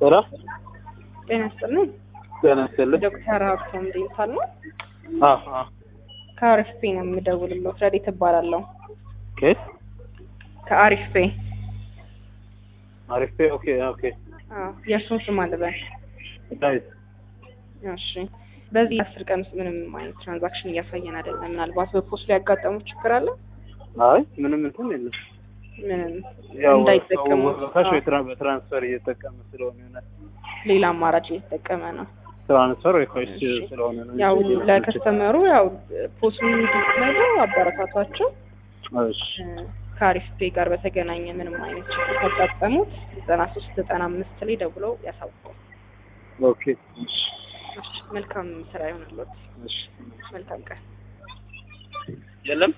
ስራ ጤና ይስጥልኝ። ጤና ይስጥልኝ። ዶክተር ሀብቶም ዴንታል ነው። አዎ አዎ። ከአሪፍ ፔ ነው የምደውልለው። ረዴት እባላለሁ። ኬት ከአሪፍ ፔ። አሪፍ ኦኬ ኦኬ። አዎ፣ የእርሱን ስም አልበል። ዳዊት እሺ። በዚህ አስር ቀን ውስጥ ምንም አይነት ትራንዛክሽን እያሳየን አይደለም። ምናልባት በፖስት ላይ ያጋጠሙ ችግር አለ? አይ ምንም እንትን የለም። ምንም ያው እንዳይጠቀሙ ካሽ ወይ አዎ፣ ትራ- በትራንስፈር እየተጠቀመ ስለሆነ ይሆናል። ሌላ አማራጭ እየተጠቀመ ነው። ትራንስፈር ወይ ካሽ እሺ። ስለሆነ ነው። ያው እንጂ ለከስተመሩ ያው ፖስቱን እንዲትነዱ አበረታቷቸው። እሺ ከአሪፍ ፔ ጋር በተገናኘ ምንም አይነት ችግር ካጋጠሙት ዘጠና ሶስት ዘጠና አምስት ላይ ደውለው ያሳውቀው። ኦኬ እሺ መልካም ስራ ይሆንልዎት። እሺ መልካም ቀን። የለም